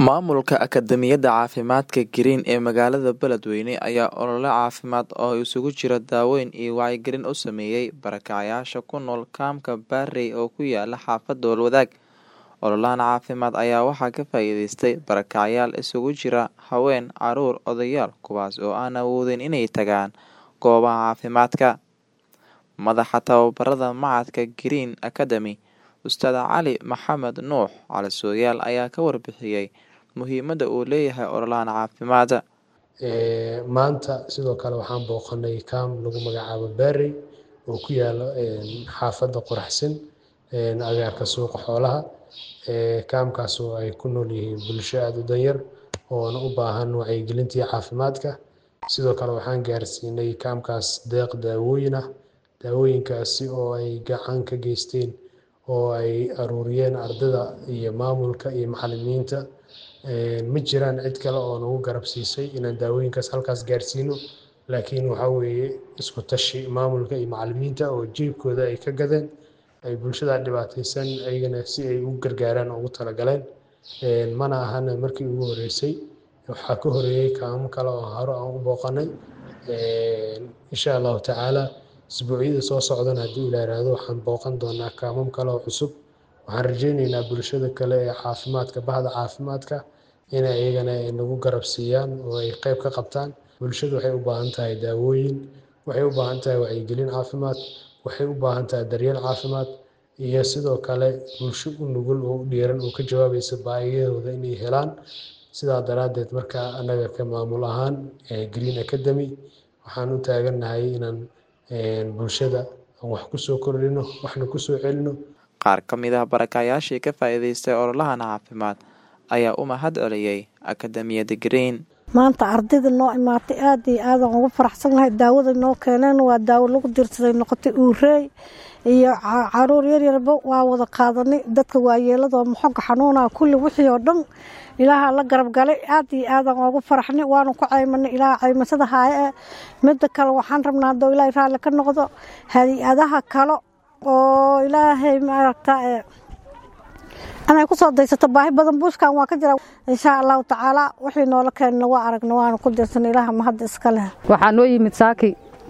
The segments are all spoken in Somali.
Maamulka Akadeemiyadda Caafimaadka Green ee magaalada Beledweyne ayaa olole caafimaad oo isugu jira daaweyn iyo wacyigelin u sameeyay barakacayaasha ku nool kaamka Barrey oo ku yaala xaafadda Howlwadaag. Ololahan caafimaad ayaa waxaa ka faa'iideystay barakacayaal isugu jira haween, carruur, odayaal kuwaas oo aan awoodin inay tagaan goobaha caafimaadka. Madaxa tababarada Machadka Green Academy, Ustaad Cali Maxamed Nuux Cali Sooyaal ayaa ka warbixiyay muhiimadda uu leeyahay ololahan caafimaad. maanta sidoo kale waxaan booqanay kaam lagu magacaabo Barrey oo ku yaalo xaafadda Quraxsin agaarka suuqa xoolaha kaamkaas oo ay ku nool yihiin bulsho aad u danyar oona u baahan wacyigelintii caafimaadka sidoo kale waxaan gaarsiinay kaamkaas deeq daawooyin ah daawooyinkaasi oo ay gacan ka geysteen oo ay aruuriyeen ardayda iyo maamulka iyo macallimiinta ma jiraan cid kale oo nagu garab siisay inaan daawooyinkaas halkaas gaarsiino laakiin waxaa weeye isku tashi maamulka iyo macallimiinta oo jeebkooda ay ka gadeen ay bulshada dhibaataysan ayagana si ay ugu gargaaraan ugu talagaleen mana ahan markii ugu horeysay waxaa ka horeeyay kaamo kale oo hore aan u booqanay insha allahu tacaala isbuucyada soo socdana haddii ilaa yiraahdo waxaan booqan doonaa kaamam kale oo cusub waxaan rajaynaynaa bulshada kale ee caafimaadka bahda caafimaadka inay iyagana nagu garab siiyaan oo ay qayb ka qabtaan bulshadu waxay u baahan tahay daawooyin waxay u baahan tahay wacyigelin caafimaad waxay u baahan tahay daryeel caafimaad iyo sidoo kale bulsho u nugul oo u dhiiran oo ka jawaabaysa baahiyahooda inay helaan sidaa daraaddeed marka annaga ka maamul ahaan Green Academy waxaan u taagannahay inaan bulshada aan wax ku soo kordhino waxna ku soo celino Qaar ka mid ah barakacayaashii ka faa'iideystay ololahan caafimaad ayaa u mahad celiyay Akadeemiyadda Green. maanta ardayda noo imaatay aad iyo aadaan ugu faraxsanahay daawada noo keeneen waa daawo lagu dirsaday noqotay uureey iyo caruur yaryarba waa wada qaadanay dadka waayeelada oo maxoga xanuunaa kulli wixii oo dhan ilaaha la garab galay aad iyo aadaan ugu faraxnay waanu ku caymanay ilaaha caymasada haaye ee midda kale waxaan rabnaa haddoo ilaahay raalli ka noqdo hay-adaha kale oo ilaahay maaragta inay kusoo daysato baahi badan buuskan waa ka jira insha allahu tacaala wixii noola keenna waa aragna waanu ku dirsanay ilaaha mahadda iska leh waxaa noo yimid saaki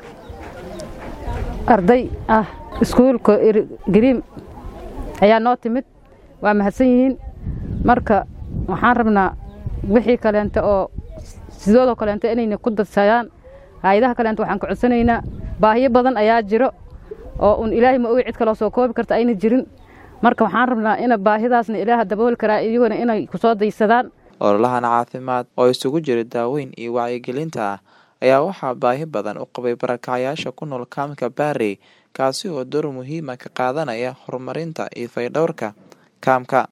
arday ah iskuulka gariim ayaa noo timid waa mahadsan yihiin marka waxaan rabnaa wixii kaleente oo sidoodoo kaleente inayna ku dadsayaan hay-adaha kaleente waxaan ka codsanaynaa baahiyo badan ayaa jiro oo un ilaahay ma ogi cid kaloo soo koobi karta ayna jirin marka waxaan rabnaa ina baahidaasna ilaaha dabooli karaa iyaguna inay kusoo daysadaan ololahan caafimaad oo isugu jira daaweyn iyo wacyigelinta ah ayaa waxaa baahi badan u qabay barakacayaasha ku nool kaamka Barrey kaasi oo door muhiima ka qaadanaya horumarinta iyo faydhowrka kaamka